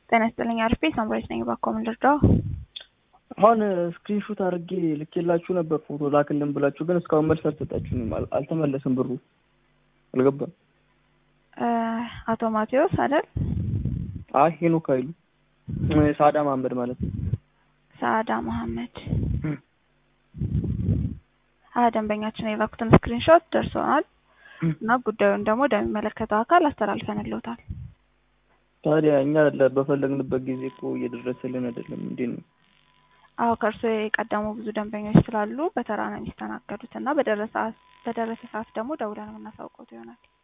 ጤና ይስጥልኝ አርፌ ሳምራዊት ነኝ። እባክዎ ምን ልርዳው? አሁን ስክሪንሾት አድርጌ ልኬላችሁ ነበር ፎቶ ላክልን ብላችሁ፣ ግን እስካሁን መልስ አልሰጣችሁኝም። አል- አልተመለስም ብሩ አልገባም። አቶ ማቴዎስ አይደል? አይ ሄኖክ ኃይሉ ሳዳ መሀመድ ማለት ነው። ሳዳ መሐመድ አ ደንበኛችን የላኩትን ስክሪንሾት ደርሶናል እና ጉዳዩን ደግሞ ወደሚመለከተው አካል አስተላልፈንልዎታል። ታዲያ እኛ ለ- በፈለግንበት ጊዜ እኮ እየደረሰልን አይደለም። እንዴት ነው? አዎ ከእርሶ የቀደሙ ብዙ ደንበኞች ስላሉ በተራ ነው የሚስተናገዱት እና በደረሰ በደረሰ ሰዓት ደግሞ ደውለን የምናሳውቀው ይሆናል።